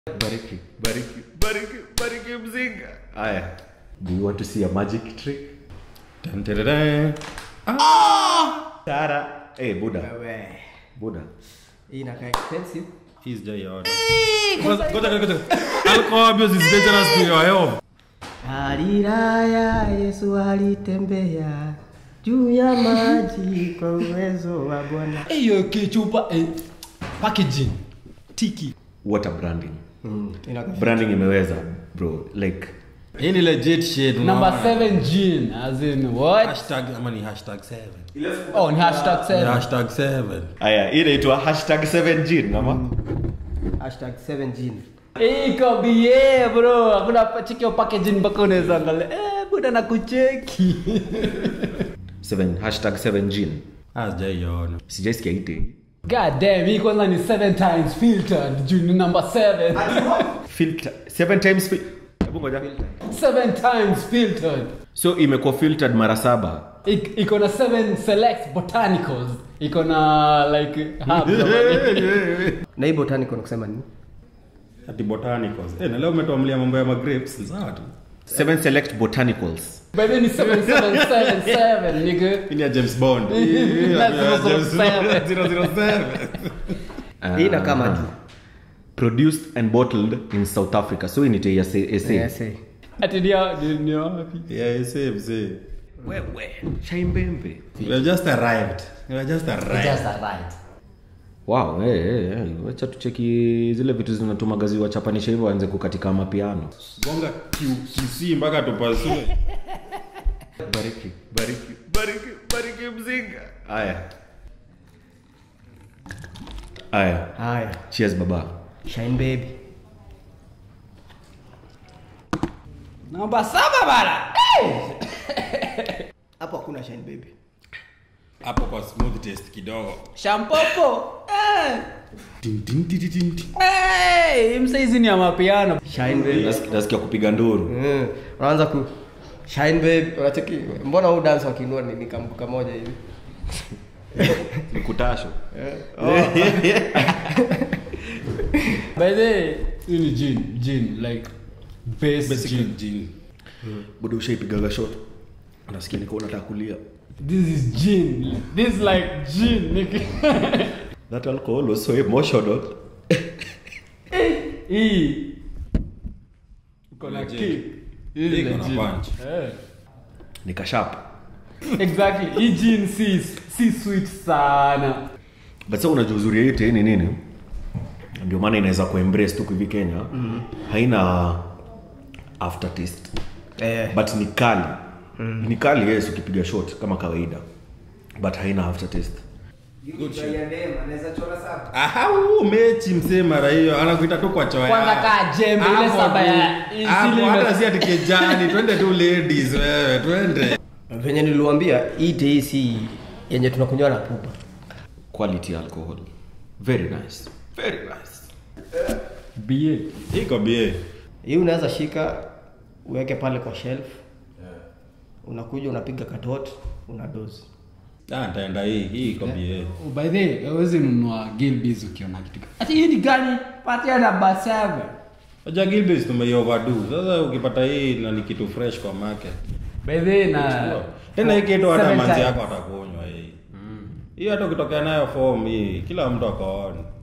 bariki bariki bariki bariki mzinga haya do you want to see a magic trick Dun, dun, dun, dun. tara hey, buda Wewe. buda Hii inakaa expensive. Hii sijaiona. Ngoja ngoja ngoja. Alcohol abuse is dangerous to your health. Alilaya Yesu alitembea juu ya maji kwa uwezo wa Bwana. hiyo kichupa eh, packaging tiki water branding Mm, inakaa branding imeweza bro like Hii ni legit shit. number unaona? 7 gene as in what Hashtag ama ni hashtag 7. oh ni hashtag Ni 7 hashtag 7. haya hii inaitwa hashtag 7 gin ama hashtag 7 gin. iko bie bro hakuna pa- cheki hiyo packaging mpaka unaweza angalia eh buda na kucheki 7 hashtag 7 gin Ah, sijaiona. sijaisikia ite god damn hii kwanza ni 7 times filtered june number 7 filter 7 times fi- hebu ngoja 7 times filtered so imekuwa filtered mara saba Ik- iko na 7 select botanicals iko na like herbs Na hii botanical ni kusema nini? Ati botanicals. Eh, na leo umetuamlia mambo ya magrapes. Ni sawa tu. 7 select botanicals by the way ni 7777 nigga Hii ni ya James Bond. Hii Hii ni ya That's James 007. 007. Hii inakaa maju. produced and bottled in south africa so inite ya sa Yes, eh. ati ndio ndio wapi Yeah, save, save. wewe chaimbembe We have just arrived. We have just arrived. just a right wow hey, hey, hey. wacha tucheki zile vitu zinatumaga wachapanisha hivyo waanze kukatika mapiano Gonga QC mpaka tupasue. bariki bariki bariki bariki mzinga haya haya Haya, cheers baba shine baby. namba saba bana Hapo hakuna shine baby. Hapo kwa smooth taste kidogo. shampopo eh. Tin, tin, tin, tin, tin. hey, msaizi ni ya mapiano Shine baby. Nas- nasikia kupiga nduru Mm, unaanza ku shine baby. Unacheki mbona huu dance wakiinua ni nikambuka moja hivi. nikutasho by the way, hii ni gin gin like base Basically gin gin. buda ushaipigaga shot nasikia niko unataka kulia this is gin this like gin nigga that alcohol was so emotional hii iko na Legit. kick Hii ni Iko na legit. punch. Eh. nikashap exactly hii gin si si sweet sana but sa unajua uzuri ya hii tei ni nini ndio maana inaweza kuembrace tu hivi kenya mm-hmm. haina aftertaste Eh. but ni kali mm. ni kali yes ukipiga shot kama kawaida but haina aftertaste Good shit. Aha, huu mechi msee mara hiyo anakuita tu kwa choya. Kwanza kaa jembe, ile Hapo saba tu. ya- Hapo, zile hata ime- si ati kijani, twende tu ladies wewe, twende. Venye niliwaambia hii tei si yenye tunakunywa na pupa. quality alcohol very nice very nice bie Iko bie. Hii unaweza shika uweke pale kwa shelf. Unakuja unapiga katot, una dose. Ah, nitaenda hii, hii iko bie. Oh, by the way hawezi nunua gilbis ukiona kitu ka- ati hii ni gani patia namba 7 Unajua Gilbert tumeioverdo. Sasa ukipata hii na ni kitu fresh kwa market. by the way na Tena hii kitu hata Seven manzi times. yako atakunywa hii. Hii hata ukitokea nayo form hii, kila mtu akaona.